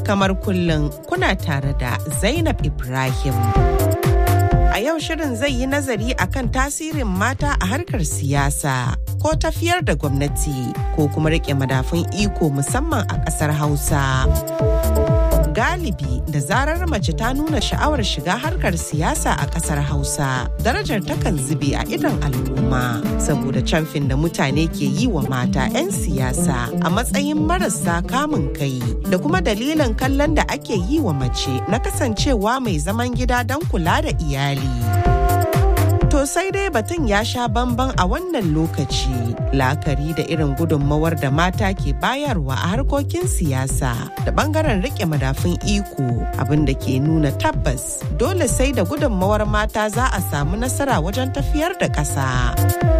Kamar kullum kuna tare da Zainab Ibrahim. A yau shirin zai yi nazari akan tasirin mata a harkar siyasa ko tafiyar da gwamnati ko kuma rike madafun iko musamman a ƙasar Hausa. Galibi da zarar mace ta nuna sha'awar shiga harkar siyasa a ƙasar Hausa, darajar takan zube a idon al'umma saboda camfin da mutane ke yi wa mata 'yan siyasa a matsayin marasa kamun kai da kuma dalilin kallon da ake yi wa mace na kasancewa mai zaman gida don kula da iyali. To sai dai batun ya sha bamban a wannan lokaci la'akari da irin gudunmawar da mata ke bayarwa a harkokin siyasa da bangaren rike madafun iko abin da ke nuna tabbas dole sai da gudunmawar mata za a samu nasara wajen tafiyar da ƙasa.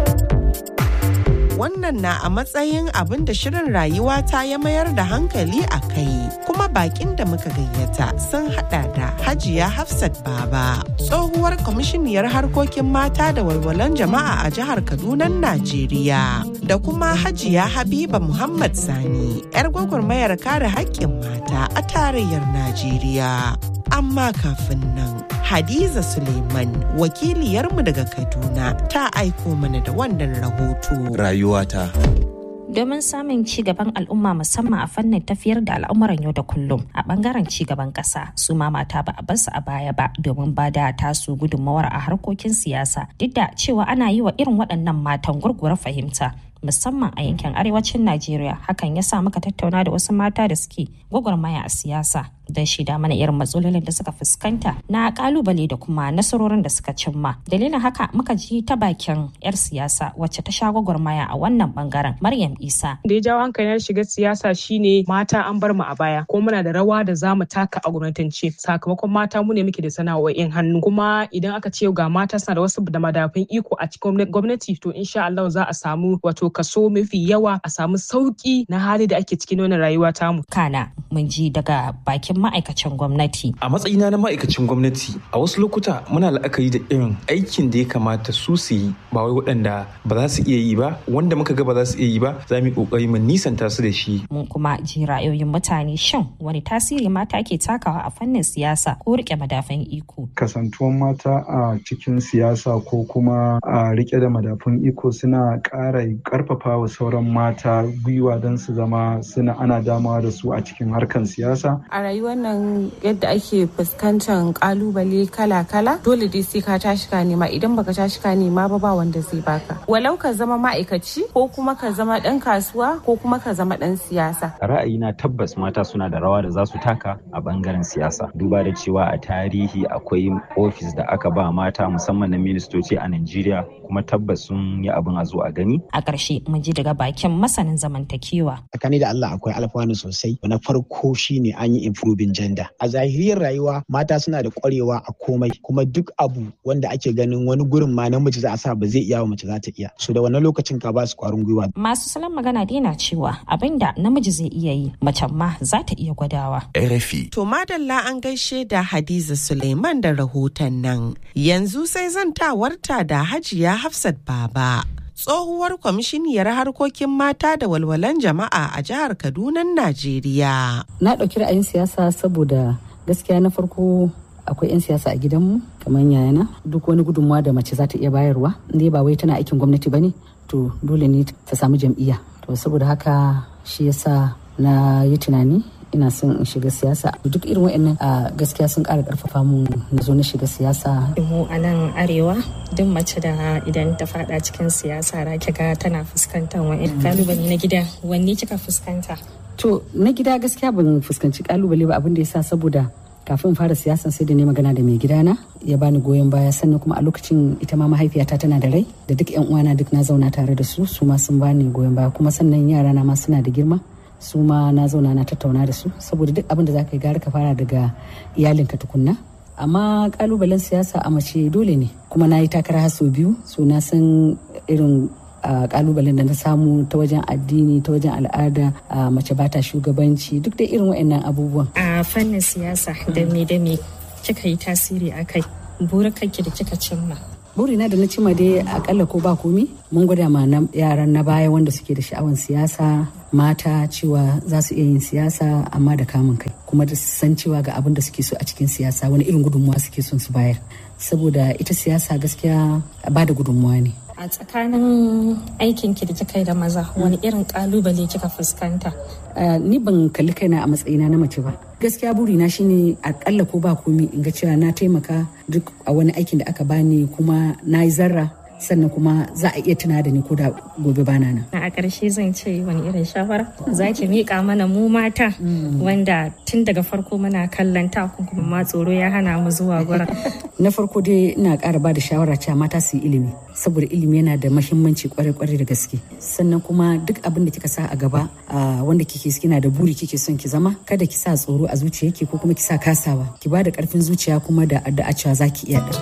wannan na a matsayin abin da shirin rayuwa ta ya mayar da hankali a kai kuma bakin da muka gayyata sun hada da hajiya hafsat baba tsohuwar kwamishiniyar harkokin mata da walwalan jama'a a jihar kaduna najeriya da kuma hajiya habiba muhammad sani yar gwagwarmayar kare haƙƙin mata a tarayyar najeriya amma kafin nan Hadiza Suleiman wakiliyarmu daga Kaduna ta aiko mana da wannan rahoto. Rayuwata. domin samun ci gaban al'umma musamman a fannin tafiyar da al'amuran yau da kullum a bangaren ci gaban kasa su ma mata ba a basu a baya ba domin ba da tasu gudunmawar a harkokin siyasa duk da cewa ana yi wa irin waɗannan matan gurguwar fahimta musamman a yankin arewacin Najeriya hakan ya sa muka tattauna da wasu mata da suke gwagwarmaya a siyasa don shida mana irin matsalolin da suka fuskanta na kalubale da kuma nasarorin da suka cimma dalilin haka muka ji ta bakin yar siyasa wacce ta sha gwagwarmaya a wannan bangaren Maryam Isa da ya jawo hankali na shiga siyasa shine mata an bar mu a baya ko muna da rawa da zamu taka a gwamnatance sakamakon mata mu ne muke da sana'o'in hannu kuma idan aka ce ga mata suna da wasu da madafin iko a cikin gwamnati to insha Allah za a samu wato kaso mafi yawa a samu sauki na hali da ake cikin wannan rayuwa tamu. Kana mun ji daga bakin ma'aikacin gwamnati. A matsayina na ma'aikacin gwamnati a wasu lokuta muna la'akari da irin aikin da ya kamata su su yi ba wai waɗanda ba za su iya yi ba wanda muka ga ba za su iya yi ba za mu yi ƙoƙari mu nisanta su da shi. Mun kuma ji ra'ayoyin mutane shin wani tasiri mata ke takawa a fannin siyasa ko riƙe madafan iko. Kasantuwan mata a cikin siyasa ko kuma a riƙe da madafun iko suna ƙara karfafa wa sauran mata gwiwa don su zama suna ana damawa da su a cikin harkan siyasa. A rayuwar nan yadda ake fuskantar kalubale kala-kala dole dai sai ka tashi ka nema idan baka tashi ka nema ba ba wanda zai baka. Walau ka zama ma'aikaci ko kuma ka zama dan kasuwa ko kuma ka zama dan siyasa. Ra'ayina tabbas mata suna da rawa da za su taka a bangaren siyasa. Duba da cewa a tarihi akwai ofis da aka ba mata musamman na ministoci a Najeriya kuma tabbas sun yi abin a zo a gani. A ƙarshe mun ji daga bakin masanin zamantakewa. Tsakani da Allah akwai alfanu sosai. Na farko shine an yi improving gender. A zahiriyar rayuwa mata suna da ƙwarewa a komai kuma duk abu wanda ake ganin wani gurin ma namiji za a sa ba zai iya wa mace za ta iya. So da wannan lokacin ka ba su ƙwarin gwiwa. Masu salon magana dai na cewa abin da namiji zai iya yi mace ma za ta iya gwadawa. RFI. To madalla an gaishe da Hadiza Suleiman da rahoton nan. Yanzu sai zantawarta da Hajiya Hafsat Baba. tsohuwar kwamishiniyar harkokin mata da walwalan jama'a a jihar Kaduna, Najeriya. Na ɗauki ra'ayin siyasa saboda gaskiya na farko akwai 'yan siyasa a gidanmu kamar yayana duk wani gudunmawa da mace za ta iya bayarwa inda ba wai tana aikin gwamnati ba ne to dole ne ta samu jam'iyya to saboda haka shi yasa na yi tunani ina son in shiga siyasa duk irin wa'annan a gaskiya sun ƙara ƙarfafa mu na zo na shiga siyasa mu a nan arewa duk mace da idan ta fada cikin siyasa ra ga tana fuskantar wani kalubale na gida wanne kika fuskanta to na gida gaskiya ban fuskanci kalubale ba abin da yasa saboda kafin fara siyasan sai da ne magana da mai gidana ya bani goyon baya sannan kuma a lokacin ita ma mahaifiyata tana da rai da duk yan uwana duk na zauna tare da su su ma sun bani goyon baya kuma sannan yara na ma suna da girma su ma na zauna na tattauna da su saboda duk abin da za ka yi gara ka fara daga iyalinka tukunna amma kalubalen siyasa a mace dole ne kuma na yi takara sau biyu so na san irin kalubalen da na samu ta wajen addini ta wajen al'ada mace bata shugabanci duk da irin waɗannan abubuwan a fannin siyasa da me da me kika yi tasiri a kai burukanki da kika cimma burina da na cima dai akalla ko ba komi mun gwada ma na yaran na baya wanda suke da sha'awan siyasa mata cewa za su iya yin siyasa amma da kamun kai kuma da san cewa ga abin da suke so a cikin siyasa wani irin gudunmuwa suke son su bayar saboda ita siyasa gaskiya ba da gudunmuwa ne a tsakanin aikin ki da kika yi da maza wani irin kalubale kika fuskanta ni ban kalli kaina a matsayina na mace ba gaskiya burina shine akalla ko ba komi in ga cewa na taimaka duk a wani aikin da aka bani kuma na yi zarra sannan kuma za a iya tuna da ni ko da gobe bana nan. A ƙarshe zan ce wani irin shawara za ki miƙa mana mu mata wanda tun daga farko muna kallon takun kuma ma tsoro ya hana mu zuwa gurin. Na farko dai ina ƙara ba da shawara cewa mata su yi ilimi saboda ilimi yana da mahimmanci kwarai-kwarai da gaske. Sannan kuma duk abin da kika sa a gaba wanda kike kina da buri kike son ki zama kada ki sa tsoro a zuciyarki ko kuma ki sa kasawa ki ba da ƙarfin zuciya kuma da addu'a cewa za ki iya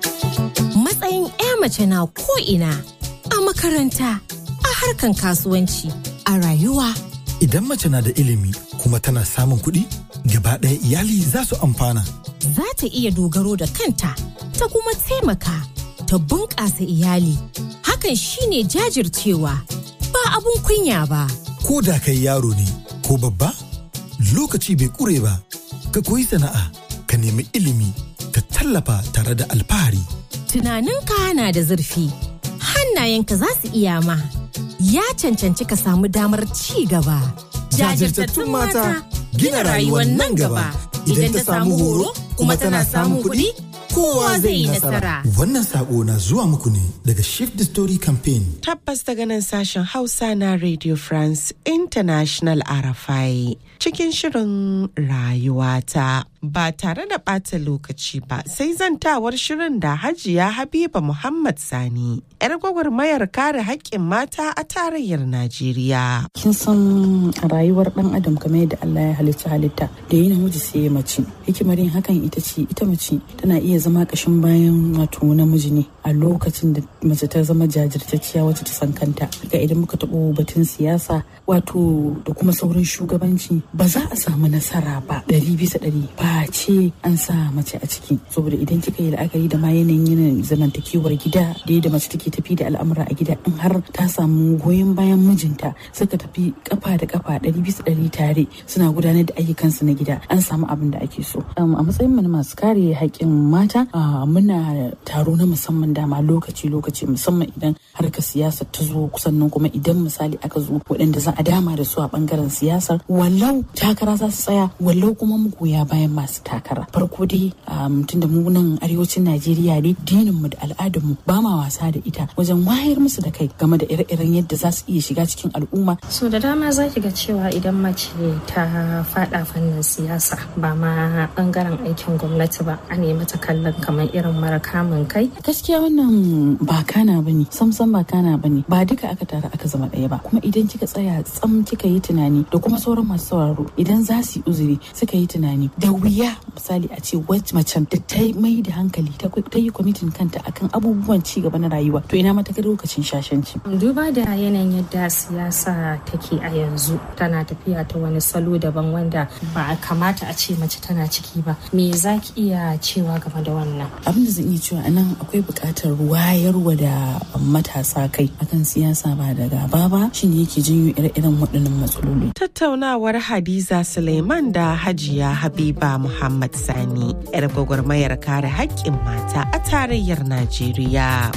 Matsayin 'ya mace na ko'ina a makaranta, a harkan kasuwanci, a rayuwa. Idan mace na da ilimi kuma tana samun kuɗi, gaba ɗaya iyali za su amfana. Za ta iya dogaro da kanta, ta kuma taimaka, ta bunƙasa iyali. Hakan shine jajircewa, ba abun kunya ba. Ko da kai yaro ne, ko babba, lokaci bai ƙure ba, ka koyi sana'a, ka nemi ilimi, ka tallafa tare da alfahari. tunaninka na da zurfi hannayenka za su iya ma ya cancanci ka samu damar ci gaba jajirtattun mata gina rayuwar nan gaba idan ta samu horo kuma tana samun kuɗi kowa zai yi nasara wannan sako na zuwa muku ne daga shift the story campaign tabbas daga nan sashen hausa na radio france international rfi cikin shirin rayuwata ba tare da ɓata lokaci ba sai zantawar shirin da hajiya habiba muhammad sani yar gwagwarmayar kare haƙƙin mata a tarayyar najeriya kin san rayuwar ɗan adam kamar yadda allah ya halitta halitta da yi namiji sai ya mace hikimar yin hakan ita ce ita mace tana iya zama ƙashin bayan wato namiji ne a lokacin da mace ta zama jajirtacciya wacce ta san kanta ga idan muka taɓo batun siyasa wato da kuma sauran shugabanci ba za a samu nasara ba ɗari bisa ɗari ba ce an sa mace a ciki saboda idan kika yi la'akari da ma yanayin yanayin zamantakewar gida da yadda mace take tafi da al'amura a gida in har ta samu goyon bayan mijinta suka tafi kafa da kafa ɗari bisa ɗari tare suna gudanar da ayyukansu na gida an samu abin da ake so a matsayin mu na masu kare haƙƙin mata muna taro na musamman dama lokaci lokaci musamman idan harkar siyasa ta zo sannan kuma idan misali aka zo waɗanda za a dama da su a ɓangaren siyasar wallau takara za su tsaya wallau kuma magoya bayan masu takara farko dai tunda mu nan arewacin najeriya ne dinin mu da al'adar mu ba ma wasa da ita wajen wayar musu da kai game da ire-iren yadda za su iya shiga cikin al'umma so da dama za ki ga cewa idan mace ta fada fannin siyasa ba ma bangaren aikin gwamnati ba a nemi ta kallon kamar irin mara kamun kai gaskiya wannan ba kana bane samsam ba kana bane ba duka aka tara aka zama ɗaya ba kuma idan kika tsaya tsam kika yi tunani da kuma sauran masu sauraro idan za su yi uzuri suka yi tunani da wuya misali a ce wacce macen da ta mai da hankali ta yi kwamitin kanta akan abubuwan ci gaba na rayuwa to ina mata lokacin shashanci duba da yanayin yadda siyasa take a yanzu tana tafiya ta wani salo daban wanda ba a kamata a ce mace tana ciki ba me za ki iya cewa game da wannan abin da zan iya cewa anan akwai buƙatar wayarwa da matasa kai akan siyasa ba da gaba ba shine yake janyo ire-iren waɗannan matsaloli tattaunawar hadiza suleiman da hajiya habiba muhammad sani yar gwagwarmayar kare haƙƙin mata a tarayyar najeriya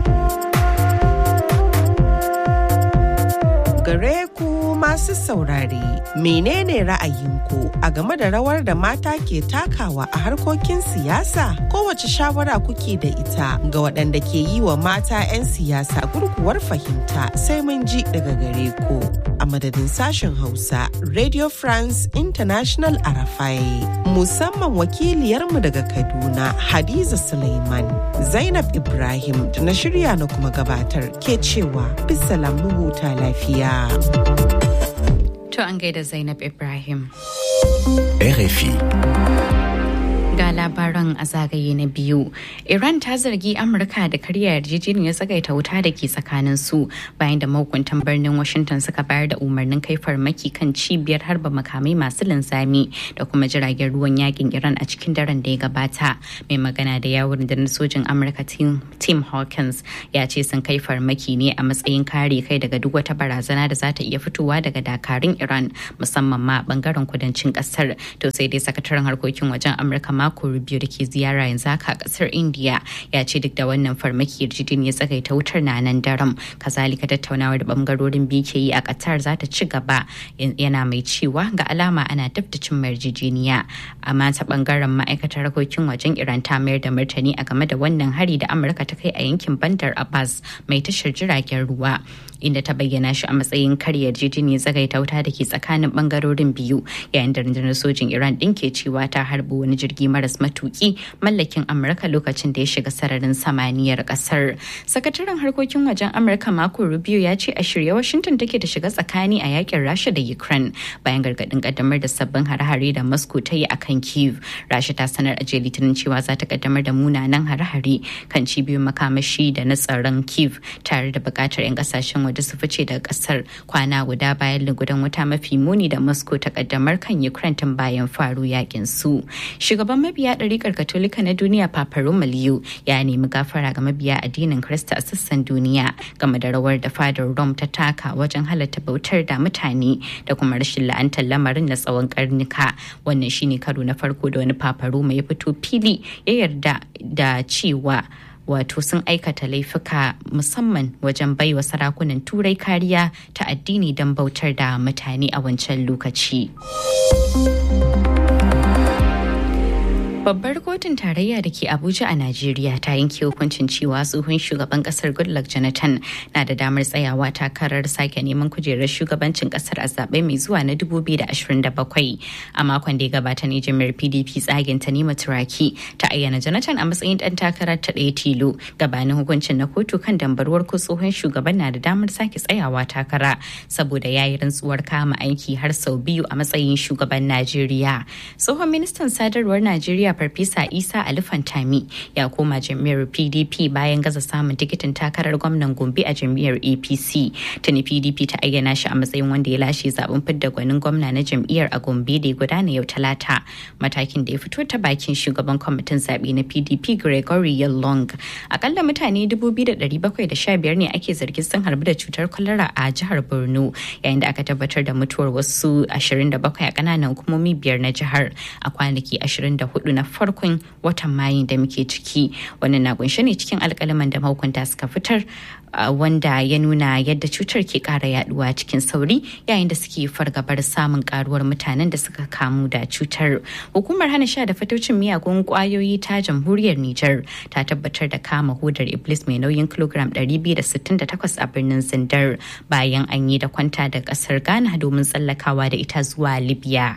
gare ku masu saurare menene ra'ayinku a game da rawar da mata ke takawa a harkokin siyasa kowace shawara kuke da ita ga waɗanda ke yi wa mata 'yan siyasa gurguwar fahimta sai mun ji daga gare ku a madadin sashen hausa radio france international arafai musamman wakiliyarmu daga kaduna hadiza suleiman zainab ibrahim da na shirya na kuma gabatar ke cewa bisa huta lafiya To an gaida Zainab Ibrahim. RFI. Ga labaran a zagaye na biyu. Iran ta zargi Amurka da karya yarjejeniyar tsagaita wuta da ke tsakanin su bayan da mahukuntan birnin Washington suka bayar da umarnin kai farmaki kan cibiyar harba makamai masu linzami da kuma jiragen ruwan yakin Iran a cikin daren da ya gabata. Mai magana da yawon da sojin Amurka Tim Hawkins ya ce sun kai farmaki ne a matsayin kare kai daga duk wata barazana da za ta iya fitowa daga dakarun Iran musamman ma bangaren kudancin kasar. To sai dai sakataren harkokin wajen Amurka mako Rubio da ke ziyara yanzu haka a kasar India ya ce duk da wannan farmaki yarjejeniya tsagaita wutar na nan daram. Kazalika tattaunawar da bangarorin biyu ke yi a Qatar za ta ci gaba yana mai cewa ga alama ana dab da cin yarjejeniya. Amma ta bangaren ma'aikatar harkokin wajen Iran ta mayar da martani a game da wannan hari da Amurka ta kai a yankin Bandar Abbas mai tashar jiragen ruwa. inda ta bayyana shi a matsayin karya yarjejeniyar tsagaita wuta da ke tsakanin bangarorin biyu yayin da rundunar sojin iran din ke cewa ta harbi wani jirgi maras matuki mallakin amurka lokacin da ya shiga sararin samaniyar kasar sakataren harkokin wajen amurka mako rubio ya ce a shirye washington take da shiga tsakani a yakin rasha da ukraine bayan gargadin kaddamar da sabbin hare-hare da moscow ta yi akan kiev rasha ta sanar a jiya litinin cewa za ta kaddamar da munanan hare-hare kan cibiyoyin makamashi da na tsaron kiev tare da bukatar 'yan kasashen waje su fice daga kasar kwana guda bayan lugudan wuta mafi muni da moscow ta kaddamar kan ukraine tun bayan faru yakin su shugaban mabiya ɗarikar katolika na duniya papa romaliu ya nemi gafara ga mabiya addinin krista a sassan duniya game da rawar da fadar rome ta taka wajen halatta bautar da mutane da kuma rashin la'antar lamarin na tsawon karnuka wannan shine karo na farko da wani papa roma ya fito fili ya yarda da cewa wato sun aikata laifuka musamman wajen baiwa sarakunan turai kariya ta addini don bautar da mutane a wancan lokaci. Babbar kotun tarayya da ke Abuja a Najeriya ta yanke hukuncin cewa tsohon shugaban kasar Goodluck Jonathan na da damar tsayawa takarar sake neman kujerar shugabancin kasar a zaɓe mai zuwa na 2027. A makon da ya gabata ne jami'ar PDP tsagen ta nema turaki ta ayyana Jonathan a matsayin ɗan takarar ta ɗaya tilo gabanin hukuncin na kotu kan dambarwar ko tsohon shugaban na da damar sake tsayawa takara saboda ya yi rantsuwar kama aiki har sau biyu a matsayin shugaban Najeriya. Tsohon ministan sadarwar Najeriya Farfesa Isa Alifantami ya koma jam'iyyar PDP bayan gaza samun tikitin takarar gwamnan Gombe a jam'iyyar APC. Tuni PDP ta ayyana shi a matsayin wanda ya lashe zaben fidda gwanin gwamna na jam'iyyar a Gombe da ya gudana yau Talata. Matakin da ya fito ta bakin shugaban kwamitin zaɓe na PDP Gregory Yalong. Akalla mutane 2,715 ne ake zargin sun harbi da cutar kwalara a jihar Borno yayin da aka tabbatar da mutuwar wasu 27 a ƙananan hukumomi biyar na jihar a kwanaki 24 na farkon watan mayu da muke ciki wannan na kunshe ne cikin alkalaman da mahukunta suka fitar wanda ya nuna yadda cutar ke kara yaduwa cikin sauri yayin da suke fargabar samun karuwar mutanen da suka kamu da cutar hukumar hana sha da fatocin miyagun kwayoyi ta jamhuriyar Nijar ta tabbatar da kama hodar iblis mai nauyin kilogram 268 a birnin zindar bayan an yi da kwanta da kasar ghana domin tsallakawa da ita zuwa libya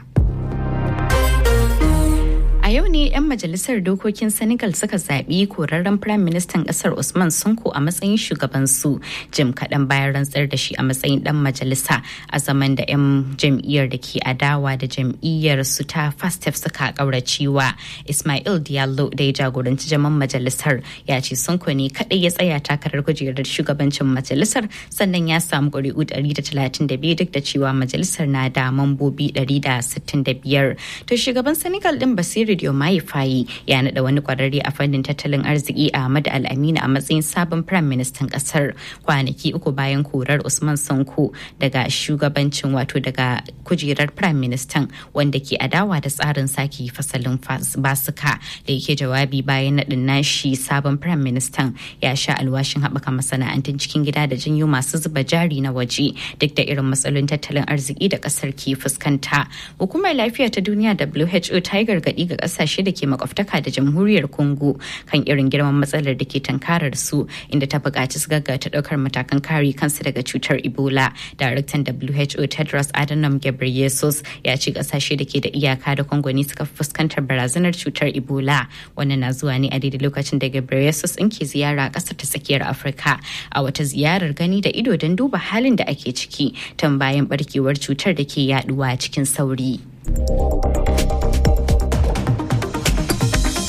A yau ne 'yan majalisar dokokin Senegal suka zaɓi korarren Firayim Ministan ƙasar Usman Sonko a matsayin shugabansu jim kaɗan bayan rantsar da shi a matsayin ɗan majalisa a zaman da 'yan jam'iyyar da ke adawa da jam'iyyar su ta Fastef suka ƙauracewa. Ismail Diallo da ya jagoranci jaman majalisar ya ce Sonko ne kaɗai ya tsaya takarar kujerar shugabancin majalisar sannan ya samu ƙuri'u 132 duk da cewa majalisar na da mambobi 165. To shugaban Senegal ɗin Basiru Diomaye Faye ya naɗa wani kwararre a fannin tattalin arziki Ahmad Al-Amina a matsayin sabon Prime Ministan ƙasar kwanaki uku bayan korar Usman Sanko daga shugabancin wato daga kujerar Prime Ministan wanda ke adawa da tsarin sake fasalin basuka da yake jawabi bayan naɗin nashi sabon Prime Ministan ya sha alwashin haɓaka masana'antun cikin gida da janyo masu zuba jari na waje duk da irin matsalolin tattalin arziki da ƙasar ke fuskanta. Hukumar lafiya ta duniya WHO ta yi gargaɗi ga kasashe da ke makwabtaka da jamhuriyar congo kan irin girman matsalar da ke tankarar su inda ta buƙaci su gaggata ɗaukar matakan kare kansu daga cutar ebola daraktan who tedros adhanom ghebreyesus ya ce kasashe da ke da iyaka da congo ne suka fuskantar barazanar cutar ebola wannan na zuwa ne a daidai lokacin da ghebreyesus in ke ziyara a ƙasar ta tsakiyar afirka a wata ziyarar gani da ido don duba halin da ake ciki tun bayan barkewar cutar da ke yaduwa cikin sauri.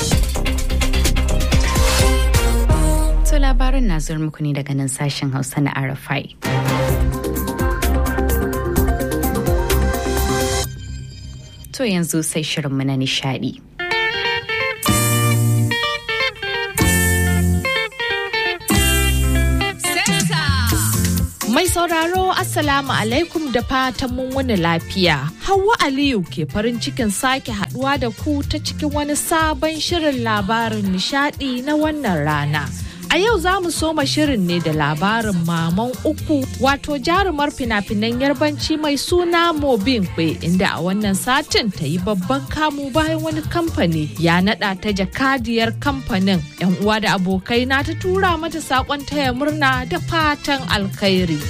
labaran na zuwa muku ne daga nan sashen Hausa na Arafai. To yanzu sai shirinmu na nishadi. Mai sauraro Assalamu alaikum da fatan mun wani lafiya. Hauwa Aliyu ke farin cikin sake haduwa da ku ta cikin wani sabon shirin labarin nishadi na wannan rana. A yau za mu soma shirin ne da labarin maman uku wato jarumar fina-finan yarbanci mai suna Mobin Kwe inda a wannan satin ta yi babban kamu bayan wani kamfani ya nada ta jakadiyar kamfanin. 'Yan uwa da abokai na ta tura mata sakon taya murna da fatan alkhairi.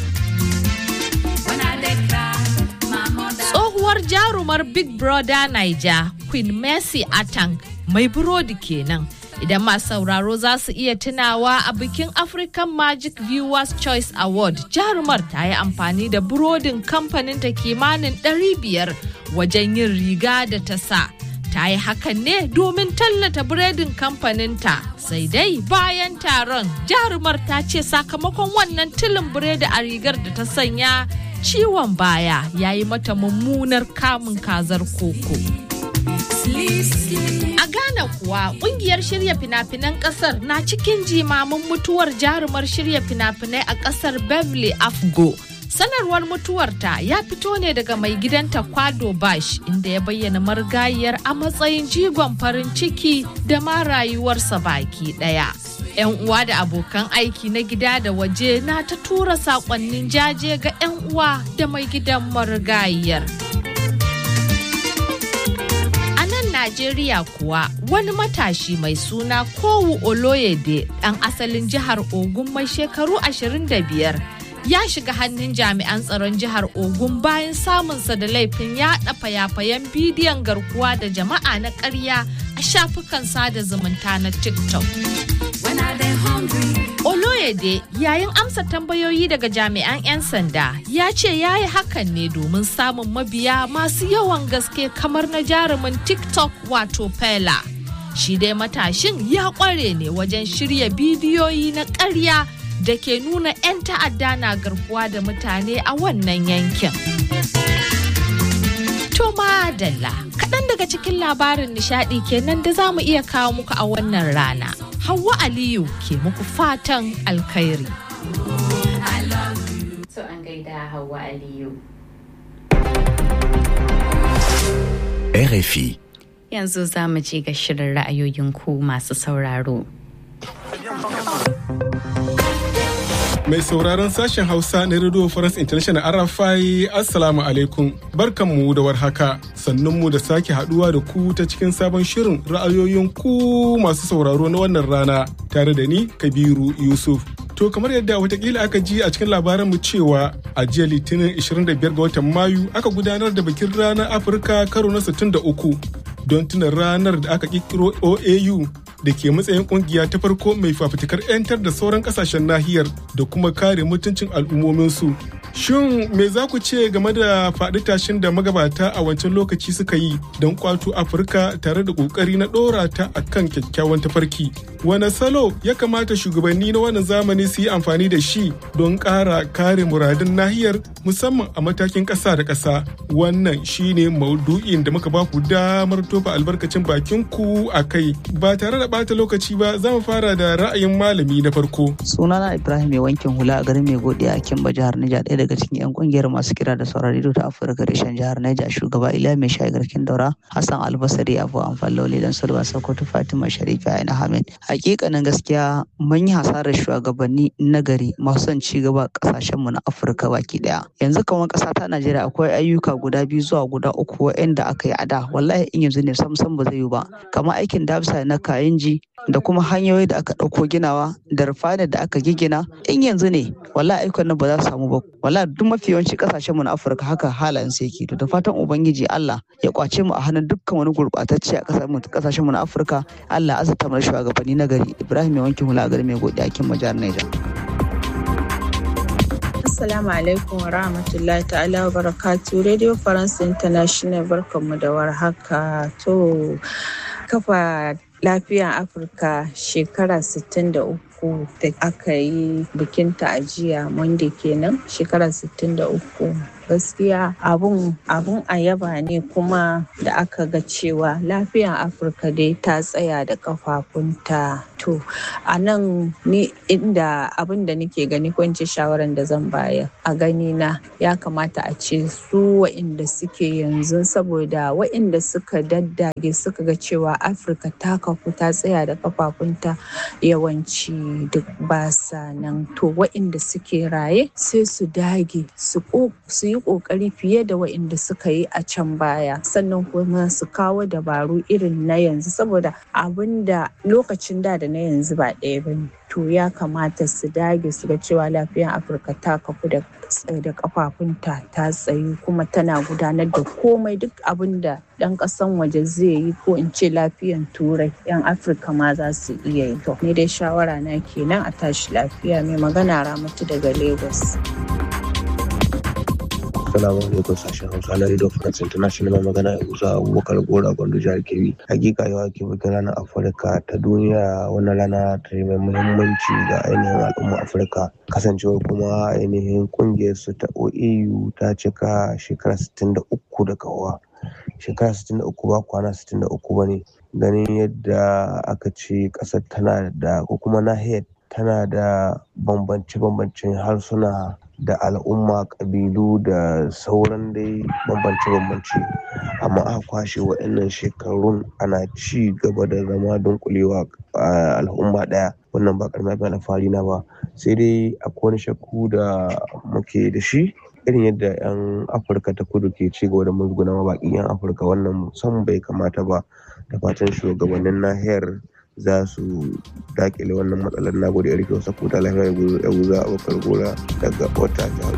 Tsohuwar jarumar Big Brother Niger, Queen Mercy Atang, mai burodi kenan. Idan masu sauraro za su iya tunawa a bikin African Magic Viewers Choice Award, jarumar ta yi amfani da burodin kamfanin ta kimanin 500 wajen yin riga da ta sa. Ta yi hakan ne domin tallata biredin kamfaninta. Sai dai bayan taron, jarumar ta ce sakamakon wannan tilin biredi a rigar da ta sanya ciwon baya ya yi mata mummunar kamun kazar koko. A Ghana kuwa kungiyar shirya fina-finan kasar na cikin jimamin mutuwar jarumar shirya fina-finai a kasar Beverly Afgo. Sanarwar mutuwarta ya fito ne daga mai gidanta Kwado Bash inda ya bayyana marigayiyar a matsayin jigon farin ciki da ma rayuwarsa baki daya. 'Yan uwa da abokan aiki na gida da waje na ta tura sakonnin jaje ga 'yan uwa da mai gidan marigayiyar. Najeriya kuwa wani matashi mai suna Kowu Oloyede ɗan asalin jihar Ogun mai shekaru 25 ya shiga hannun jami'an tsaron jihar Ogun bayan samunsa da laifin yaɗa fayafayen bidiyon garkuwa da jama'a na ƙarya a shafukan sada zumunta na TikTok. Oloyede yayin amsa tambayoyi daga jami'an 'yan sanda ya ce ya yi hakan ne domin samun mabiya masu yawan gaske kamar na jarumin TikTok wato Fela. Shi dai matashin ya kware ne wajen shirya bidiyoyi na ƙarya da ke nuna 'yan ta'adda na garkuwa da mutane a wannan yankin. To madalla, kaɗan daga cikin labarin nishaɗi kenan da za mu iya kawo muku a wannan rana. Hauwa Aliyu ke muku fatan alkhairi. So an gaida Hauwa Aliyu. RFI. Yanzu za mu je ga shirin ra'ayoyin ku masu sauraro. Mai sauraron sashen Hausa na Radio France International RFI Assalamu alaikum. Barkanmu da warhaka. Sannunmu da sake haduwa da ku ta cikin sabon shirin ra'ayoyin ku masu sauraro na wannan rana tare da ni Kabiru Yusuf. To kamar yadda watakila aka ji a cikin labaranmu cewa a jiya litinin 25 ga watan Mayu aka gudanar da bikin ranar Afirka karo na 63 don tuna ranar da aka kirkiro OAU da ke matsayin kungiya ta farko mai fafutukar 'yantar da sauran kasashen nahiyar da kuma kare mutuncin al'ummominsu. Shin me za ku ce game da faɗi tashin da magabata a wancan lokaci suka yi don kwato Afirka tare da ƙoƙari na ɗora ta a kan kyakkyawan tafarki? Wane salo ya kamata shugabanni na wannan zamani su yi amfani da shi don ƙara kare muradun nahiyar musamman a matakin ƙasa da ƙasa? Wannan shine maudu'in da muka ba ku damar tofa albarkacin bakin ku a kai ba tare da ɓata lokaci ba za mu fara da ra'ayin malami na farko. Sunana Ibrahim mai wankin hula a garin mai godiya a Kimba jihar Niger ɗaya daga cikin 'yan kungiyar masu kira da sauran rediyo ta Afirka reshen jihar Niger shugaba Iliya mai shayi garkin daura Hassan Albasari Abu Amfallo Lidan Sulba Sokoto Fatima Sharifi Aina Hamid. Hakikanin gaskiya mun yi hasarar shugabanni nagari masu son ci gaba kasashen mu na Afirka baki daya. Yanzu kamar ƙasa ta Najeriya akwai ayyuka guda biyu zuwa guda uku waɗanda aka yi a da wallahi in yanzu ne sam sam ba zai yi ba kamar aikin dabsa na kayanji da kuma hanyoyi da aka ɗauko ginawa da rufani da aka gigina in yanzu ne wallahi ayyukan nan ba za su samu ba wallahi duk mafi yawanci kasashen mu na Afirka haka halayen su yake to da fatan ubangiji Allah ya kwace mu a hannun dukkan wani gurbatacce a kasashen mu na Afirka Allah azata mu shugabanni na gari Ibrahim mai wankin hula a gari mai godiya kin majar Niger Assalamu alaikum wa rahmatullahi ta'ala wa barakatu Radio France International barkanmu da warhaka to kafa lafiyan Afirka shekara 63 uku da aka yi bikinta a jiya monday kenan shekara 63 gaskiya abun abun a yaba ne kuma da aka ga cewa lafiyar afirka dai ta tsaya da kafafunta to a nan ni inda abin da nake gani ko ce shawaran da zan bayar a gani na ya kamata a ce su wa'inda suke yanzu saboda wa'inda suka daddage suka ga cewa afirka ta kafu ta tsaya da kafafunta yawanci duk basa nan to wa'inda suke raye sai su dage su yi kokari fiye da waɗanda suka yi a can baya sannan kuma su kawo dabaru irin na yanzu saboda abin da lokacin da da na yanzu ba ɗaya ba ne to ya kamata su dage su ga cewa lafiyar afirka ta kafu da da kafafunta ta tsayu kuma tana gudanar da komai duk abin da ɗan ƙasan waje zai yi ko in ce lafiyan turai yan afirka ma za su iya yi to ni dai shawara na kenan a tashi lafiya mai magana ramatu daga lagos Assalamu alaikum sashen Hausa na Radio France International mai magana ya kusa Abubakar Gora Gwandu jihar Kebbi. Hakika yau ake bikin ranar Afirka ta duniya wannan rana ta mai muhimmanci ga ainihin al'umma Afirka. Kasancewar kuma ainihin kungiyar su ta OAU ta cika shekara 63 da kawowa. Shekara 63 ba kwana 63 ba ne. Ganin yadda aka ce ƙasar tana da ko kuma nahiyar tana da bambance-bambancen harsuna da al'umma ƙabilu da sauran dai bambance-bambance amma aka kwashe waɗannan shekarun ana ci gaba da zama dunkulewa a al'umma ɗaya wannan ba ƙaramin abin alfahari na ba sai dai akwai wani shakku da muke da shi irin yadda 'yan afirka ta kudu ke ci gaba da musguna ma baƙin 'yan afirka wannan san bai kamata ba da fatan shugabannin nahiyar za su dakile wannan matsalar na gode rike wasu kuta lafiya ya guza abokar gora daga wata jihar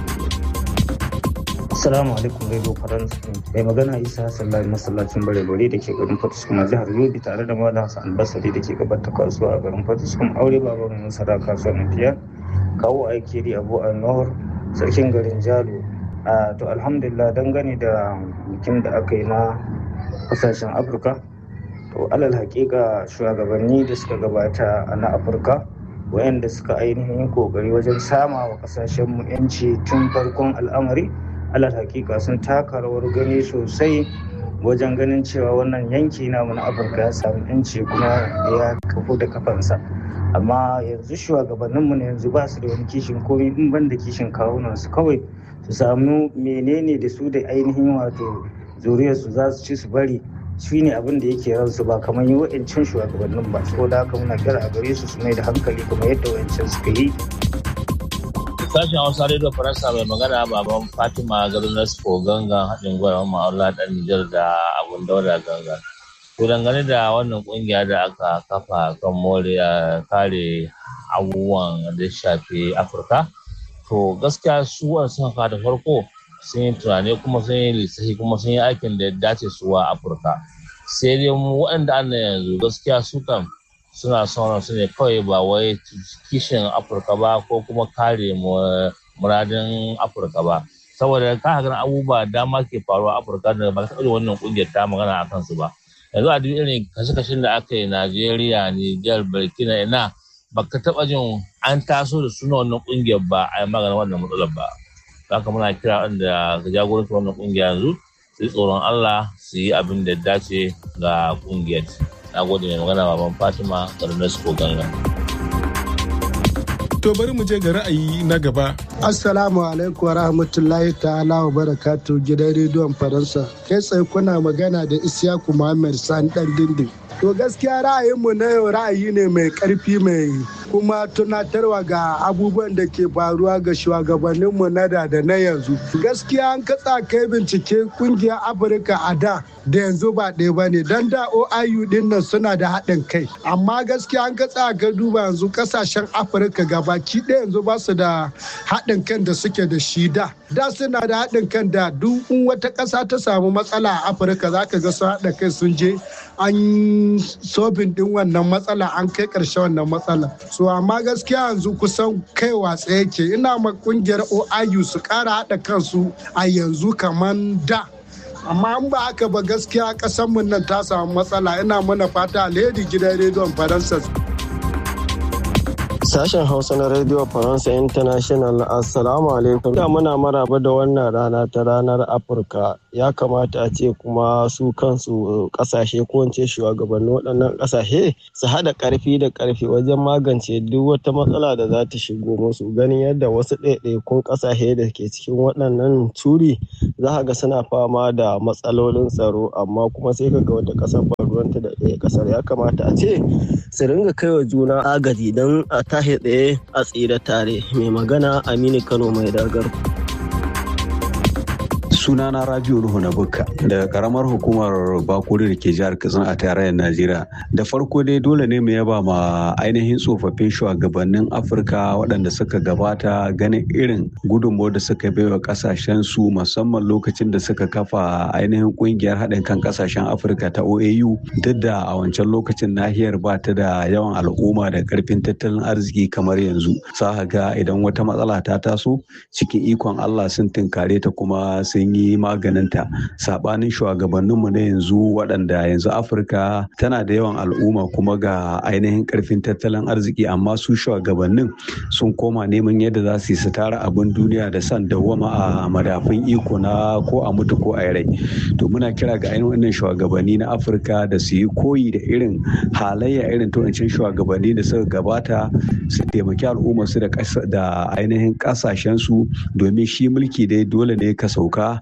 Assalamu alaikum Radio France mai magana Isa Sallari masallacin bare bare da ke garin Fatuskum a jihar Yobe tare da Malam Hassan Albasari da ke gabar ta kasuwa a garin Fatuskum aure baba mai masara kasuwar Nafiya kawo aiki da Abu Anwar sarkin garin Jalo to alhamdulillah dangane da bikin da aka yi na kasashen Afirka to alal hakika shugabanni da suka gabata a na afirka wayanda suka ainihin kokari wajen sama wa kasashenmu yanci tun farkon al'amari alal hakika sun taka rawar gani sosai wajen ganin cewa wannan yanki namu na afirka ya samu yanci kuma ya kafu da kafansa amma yanzu shugabanninmu ne yanzu ba su da wani kishin komai in ban da kishin kawunan su kawai su samu menene da su da ainihin wato zuriyarsu za su ci su bari shi ne abin da yake ransu ba kamar yi wa'ancin shugabannin ba saboda haka muna kira a gare su su mai da hankali kuma yadda wa'ancin suka yi sashen hausa radio faransa mai magana baban fatima garin nasco gangan haɗin gwiwa ma'aula ɗan nijar da abun dauda gangan to dangane da wannan ƙungiya da aka kafa kan more kare abubuwan da shafi afirka to gaskiya su sun da farko sun yi tunani kuma sun yi lissafi kuma sun yi aikin da ya dace su wa afirka sai dai mu waɗanda an yanzu gaskiya su kan suna son su ne kawai ba wai kishin afirka ba ko kuma kare muradin afirka ba saboda ka ganin abubuwa dama ke faruwa a afirka da ba ta wannan kungiyar ta magana a kansu ba yanzu a duk irin kashe-kashen da aka yi najeriya niger burkina ina ba ka taɓa jin an taso da suna wannan kungiyar ba a yi maganin wannan matsalar ba haka muna kira wanda ga jagoranci wannan kungiya yanzu su yi tsoron Allah su yi abin da dace ga kungiyar. Na gode mai magana baban Fatima Garnesco Ganga. To bari mu je ga ra'ayi na gaba. Assalamu alaikum wa rahmatullahi ta'ala wa barakatu gidan rediyon Faransa. Kai tsaye kuna magana da Isiyaku Muhammad Sani dan dindin. To gaskiya ra'ayinmu na yau ra'ayi ne mai karfi mai kuma tunatarwa ga abubuwan da ke faruwa ga shugabanninmu na da da na yanzu. Gaskiya an katsa kai bincike kungiyar Afirka a da da yanzu ba ɗaya ba ne don da OIU din nan suna da haɗin kai. Amma gaskiya an katsa ka duba yanzu kasashen Afirka gabaki ɗaya yanzu ba su da haɗin kan da suke da shi da. Da suna da haɗin kan da duk wata ƙasa ta samu matsala a Afirka za ka ga su haɗa kai sun je an sobin din wannan matsala an kai ƙarshe wannan matsala so amma gaskiya yanzu kusan kai watsa yake ina ma kungiyar oiu su ƙara haɗa kansu a yanzu kamar da amma an ba haka ba gaskiya ƙasarmu nan ta samu matsala ina mana fata alheri gidan rediyon faransa Sashen Hausa na Radio Faransa International Assalamu alaikum. Da muna maraba da wannan rana ta ranar Afirka. Ya kamata a ce kuma su kansu kasashe ko ce shugabannin waɗannan kasashe su haɗa ƙarfi da ƙarfi wajen magance duk wata matsala da za ta shigo musu. Ganin yadda wasu ɗaiɗaikun kasashe da ke cikin waɗannan turi za ga suna fama da matsalolin tsaro amma kuma sai ka ga wata ƙasar ba ruwanta da ɗaya ƙasar ya kamata a ce su ringa kaiwa juna agaji don a tashi tsaye a tsira tare mai magana aminu kano mai dagar sunana rabiu nuhu na bukka daga karamar hukumar bakuri da ke jihar katsina a tarayyar najeriya da farko dai dole ne mu yaba ma ainihin tsofaffin shugabannin afirka waɗanda suka gabata ganin irin gudunmawar da suka baiwa kasashen su musamman lokacin da suka kafa ainihin kungiyar haɗin kan kasashen afirka ta oau duk da a wancan lokacin nahiyar ba ta da yawan al'umma da karfin tattalin arziki kamar yanzu sa ga idan wata matsala ta taso cikin ikon allah sun tunkare ta kuma sun yi maganinta sabanin shugabanninmu na yanzu waɗanda yanzu afirka tana da yawan al'umma kuma ga ainihin karfin tattalin arziki amma su shugabannin sun koma neman yadda za su yi su tara abin duniya da san dawwama a madafin iko na ko a mutu ko a rai to muna kira ga ainihin wannan shugabanni na afirka da su yi koyi da irin halayya irin tuwancin shugabanni da suka gabata su taimaki al'umma su da ainihin kasashen su domin shi mulki dai dole ne ka sauka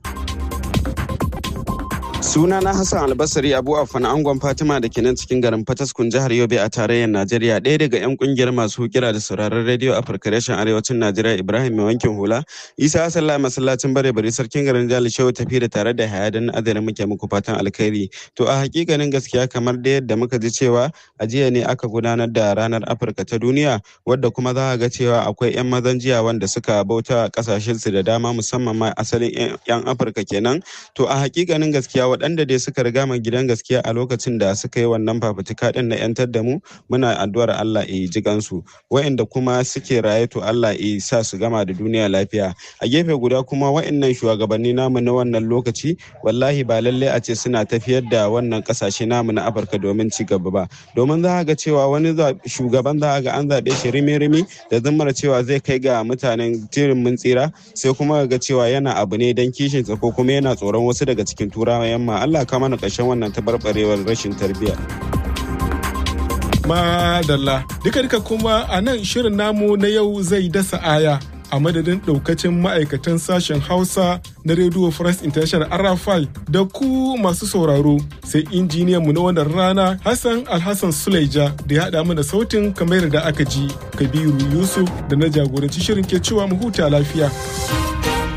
Sunana Hassan Albasari Abu Afan Angon Fatima da ke nan cikin garin Fataskun jihar Yobe a tarayyar Najeriya ɗaya daga 'yan kungiyar masu kira da sauraron rediyo Afirka reshen arewacin Najeriya Ibrahim mai wankin hula Isa Hassan Lai masallacin bare bari sarkin garin Jali Shehu tafi da tare da hayadan adana muke muku fatan alkhairi to a hakikanin gaskiya kamar da yadda muka ji cewa a jiya ne aka gudanar da ranar Afirka ta duniya wadda kuma za ga cewa akwai 'yan mazan jiya wanda suka bauta kasashen su da dama musamman ma asalin 'yan Afirka kenan to a hakikanin gaskiya waɗanda dai suka riga mu gidan gaskiya a lokacin da suka yi wannan fafutuka din na yantar da mu muna addu'ar Allah ya ji gansu wa'inda kuma suke raye to Allah ya sa su gama da duniya lafiya a gefe guda kuma wa'innan shugabanni namu na wannan lokaci wallahi ba lalle a ce suna tafiyar da wannan kasashe namu na Afirka domin ci gaba ba domin za ga cewa wani shugaban za ga an zaɓe shi rimi-rimi da zammar cewa zai kai ga mutanen tirin mun tsira sai kuma ga cewa yana abu ne don kishinsa ko kuma yana tsoron wasu daga cikin turawa yamma Allah ka mana ƙarshen wannan tabarbarewar rashin tarbiyya. Madalla, duka duka kuma a nan shirin namu na yau zai dasa aya a madadin ɗaukacin ma'aikatan sashen Hausa na Radio France International Arafai da ku masu sauraro sai injiniyan mu na wannan rana Hassan Alhassan Suleja da ya haɗa mana sautin kamar da aka ji Kabiru Yusuf da na jagoranci shirin ke cewa mu huta lafiya.